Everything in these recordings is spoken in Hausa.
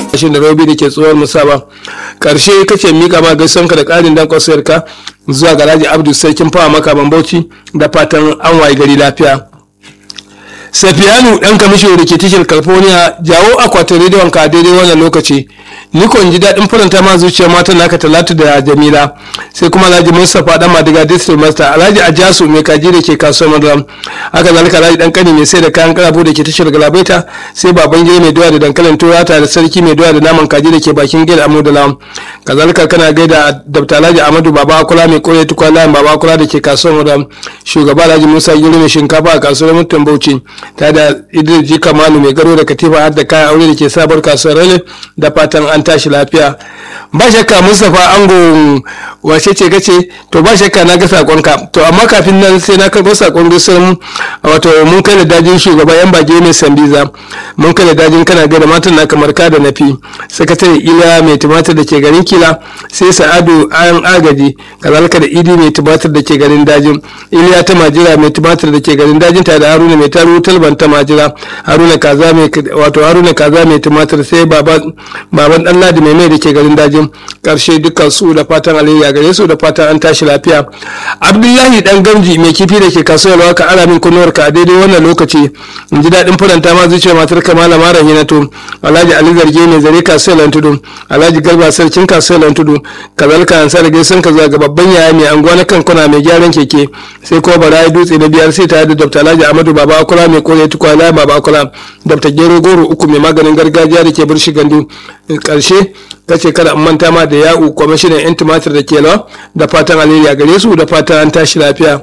shin da robi da ke tsohuwar musaba karshe kace mika ma gaisuwanka da karin dan kwasayarka zuwa ga Alhaji Abdu sarkin fawa maka bambauci da fatan an waye gari lafiya Safiyanu ɗan kamishin da ke tashar California jawo akwatin rediyon ka daidai wannan lokaci ni kon ji daɗin faranta ma zuciya mata naka talatu da jamila sai kuma alhaji mustapha dan madiga district master alhaji ajasu mai kaji da ke kasuwar madara haka zalika alhaji dan kani mai sai da kayan karafu da ke tashar galabaita sai baban gida mai doya da dankalin turata da sarki mai doya da naman kaji da ke bakin gida amu da lam kazalika kana gaida dabta alhaji amadu baba akula mai kore tukwa layin baba akula da ke kasuwar madara shugaba alhaji musa giri mai shinkafa a kasuwar mutum bauchi ta da idris ji kamalu mai garo da katifa har da kayan aure da ke sabar kasuwar rale da fatan an tashi lafiya ba shakka mustapha ango wace ce kace to ba shakka na ga sakonka to amma kafin nan sai na karɓo sakon gaisuwar wato mun kai da dajin shugaba yan bage mai sambiza mun kai da dajin kana ga da matan na kamar ka da nafi sakatare ila mai tumatir da ke garin kila sai sa'adu an agaji kazalika da idi mai tumatir da ke garin dajin iliya ta majira mai tumatir da ke garin dajin ta da haruna mai taru talban ta majira haruna kaza mai wato haruna kaza mai tumatir sai baban baban dan ladi mai mai da ke garin dajin karshe dukkan su da fatan alayya gare su da fatan an tashi lafiya abdullahi dan gamji mai kifi da ke kasuwar ka ara min kunnuwar ka a daidai wannan lokaci in ji daɗin faranta ma zuciya matar ka malama rahina to alhaji ali zarge mai zare kasuwar lantudu alhaji garba sarkin kasuwar lantudu kazalika an sa da gaisan ka zuwa ga babban yaya mai anguwa na kankuna mai gyaran keke sai kuma barayi dutse na biyar sai tare da dr alhaji amadu baba akula mai kore tukwana baba akula dr gero goro uku mai maganin gargajiya da ke birshi gandu karshe ta ce kada an manta ma da ya'u kwamishinan 'yan tumatir da ke lawa da fatan alheri a gare su da fatan an tashi lafiya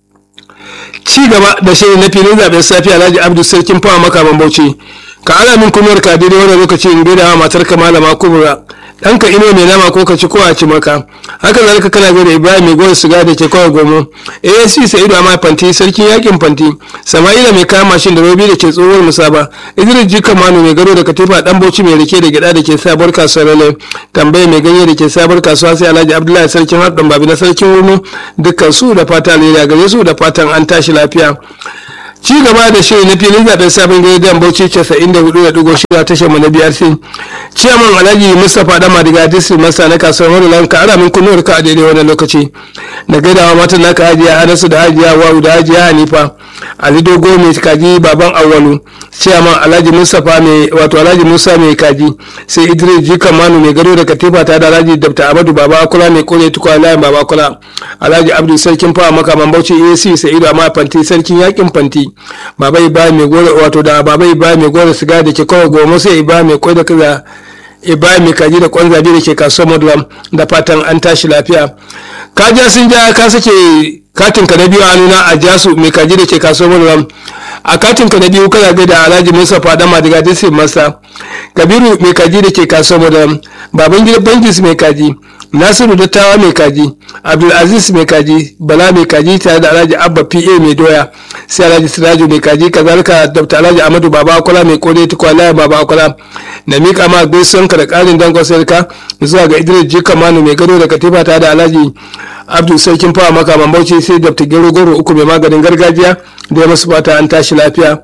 ci gaba da shirin na filin zaben safiya alhaji abdu sarkin fawa makaman bauchi ka ala min kunuwar ka daidai wannan lokaci in gaida wa matar ka malama kubra ɗanka ino mai nama ko ka ci ko a ci maka haka zalika kana gaida ibrahim mai gwar siga da ke kawai gomo asc sa'idu amma fanti sarkin yakin fanti sama'ila mai kama mashin da robi da ke tsohuwar musaba idris jika manu mai gado da katifa dan bauchi mai rike da gida da ke sabuwar kasuwar lele tambaye mai ganye da ke sabuwar kasuwa sai alhaji abdullahi sarkin haɗin babi na sarkin wurnu dukkan su da fata alheri gare su da fatan an tashi lafiya ci gaba da shiri na filin zaben sabon gidan bauchi 94.6 tashar mu na brc ciyaman alhaji mustapha dama daga district masa na kasuwar marulan ka ara min kunnuwar ka a daidai wannan lokaci da gaidawa matan naka hajiya anasu da hajiya wawu da hajiya hanifa ali dogo mai kaji baban awwalu ciyaman alhaji mustapha mai wato alhaji musa mai kaji sai idris jikan manu mai gado da katifa ta da alhaji dabta amadu baba akula mai kore tukwa layin baba akula alhaji abdu sarkin fawa makaman bauchi ac sa'idu amma fanti sarkin yakin fanti baba iba mai gore wato da baba iba mai gore siga da ke kawai goma sai iba mai kwai da kaza iba mai kaji da kwan zabi da ke kasuwar madulam da fatan an tashi lafiya kaja sun ja ka sake katin ka na biyu a nuna a jasu mai kaji da ke kasuwar madulam a katin ka na biyu kana gaida alhaji musa fadama daga disin masa kabiru mai kaji da ke kasuwar madulam baban gida bangis mai kaji nasiru dattawa mai kaji abdulaziz mai kaji bala mai kaji tare da alhaji abba pa mai doya sai alhaji siraju mai kaji kazalika dr alhaji amadu baba akwala mai kore tukwala baba akwala na mika ma gaisuwanka da karin dangon sarka zuwa ga idris jika manu mai gado da katifa tare da alhaji abdul sarkin fawa makaman bauchi sai dr gero goro uku mai maganin gargajiya da ya masu fata an tashi lafiya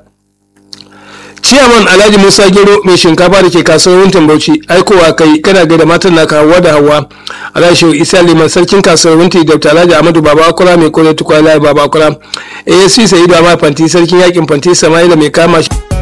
ciyaman alhaji musa gero mai shinkafa da ke kasuwar wuntin bauchi aikowa kai kana gaida matan naka hawa da hawa alhaji shehu isa liman sarkin kasuwar wunti dr alhaji amadu baba akura mai kore tukwa baba akura asc sa'idu amma fanti sarkin yakin fanti sama'ila mai kama shi